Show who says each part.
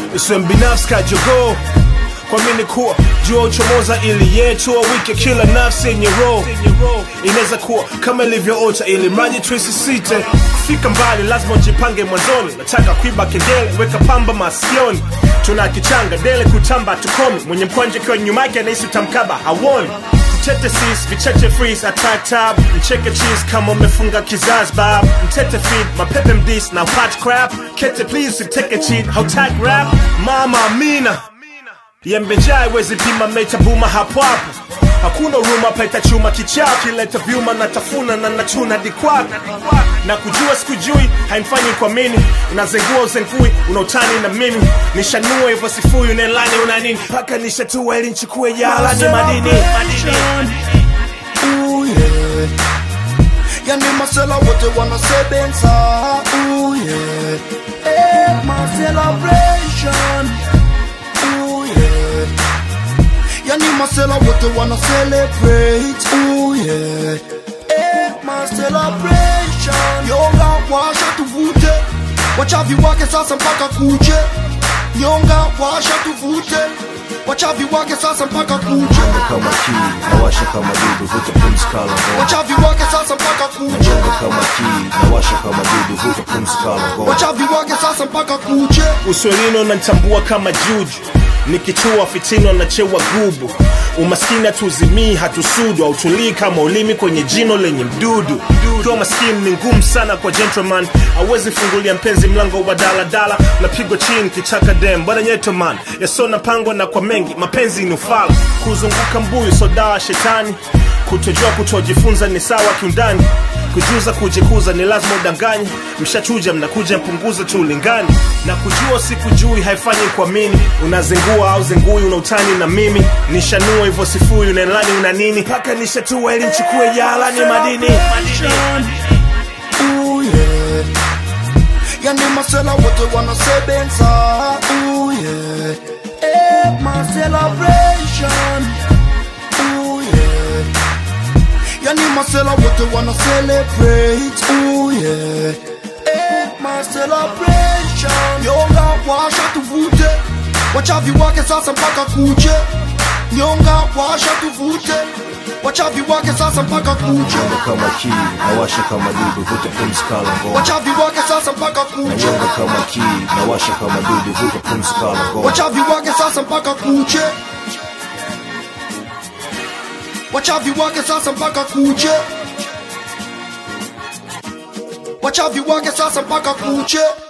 Speaker 1: usiwe mbinafsi kajogoo kwa mini kuwa jua uchomoza ili yetu wike kila nafsi yenye roho inaweza kuwa kama ilivyoota ili mradi tuisisite kufika mbali lazima ujipange mwanzoni nataka kuiba kengele weka pamba masikioni tuna kichanga dele kutamba tukomi mwenye mkwanje kiwa nyuma yake anahisi utamkaba hawoni Mtete sis, vicheche freeze, attack tab Mcheke cheese kama umefunga kizazi bab Mtete feed, mapepe mdis na hot crap Kete please, siteke cheat, hautag rap Mama Amina Yembejai wezi pima mecha buma hapo hapo Hakuna uruma paita chuma kichao Kileta vyuma na tafuna na nachuna dikwako Na kujua sikujui haimfanyi kwa mini Unazengua uzengui unautani na mimi Nishanua hivyo sifui unelani una nini Paka nishatua ili nchukue jala ni madini
Speaker 2: Ooh, yeah. Yani masela wote wanasebenza Ooh, yeah. Eh, my celebration Ooh, yeah. Yani masela wote wana celebrate Ooh, yeah. Eh, my celebration Yonga washa tuvute Wachavi wake sasa mpaka kuche Nyonga washa tuvute Wachavi wake sasa mpaka kuche
Speaker 3: kama kii nawasha kama dudu vuta pumzi kala ngoma
Speaker 2: Wachavi wake sasa mpaka kuche
Speaker 3: Nyonga kama kii nawasha kama dudu vuta pumzi kala ngoma
Speaker 2: Wachavi wake sasa mpaka kuche
Speaker 1: uswelini unanitambua kama juju nikichua fitini wanachewa gubu umaskini hatuzimii hatusudu hautulii kama ulimi kwenye jino lenye mdudu ukiwa maskini ni ngumu sana kwa gentleman awezi fungulia mpenzi mlango wa daladala napigwa chini kichaka dem bwana nyetoman yasona pangwa na kwa mengi mapenzi ni ufala kuzunguka mbuyu sodawa shetani kutojua kutojifunza ni sawa kiundani kujuza kujikuza ni lazima udanganye mshachuja mnakuja mpunguza tu ulingani na kujua sikujui haifanyi kuamini unazengua au zengui unautani na mimi nishanua hivyo sifui unaelani una nini mpaka nishatua ili nchukue jala ni madini
Speaker 2: Ooh, yeah. Yani masela wote wanasebenza Ooh, yeah. Eh, my celebration Ooh, yeah. Yani masela wote wana celebrate Ooh, yeah. Eh, my celebration Nyonga washa tuvute Wachavi wake sasa mpaka kuche Nyonga washa tuvute Wachavi wake sasa mpaka kuche
Speaker 3: Nyonga kama kii nawasha kama dudu vuta pumzi kala ngoma
Speaker 2: Wachavi wake sasa mpaka kuche
Speaker 3: Nyonga kama kii nawasha kama dudu vuta pumzi kala ngoma
Speaker 2: Wachavi wake sasa mpaka kuche Wachavi wake sasa mpaka kuche Wachavi wake sasa mpaka kuche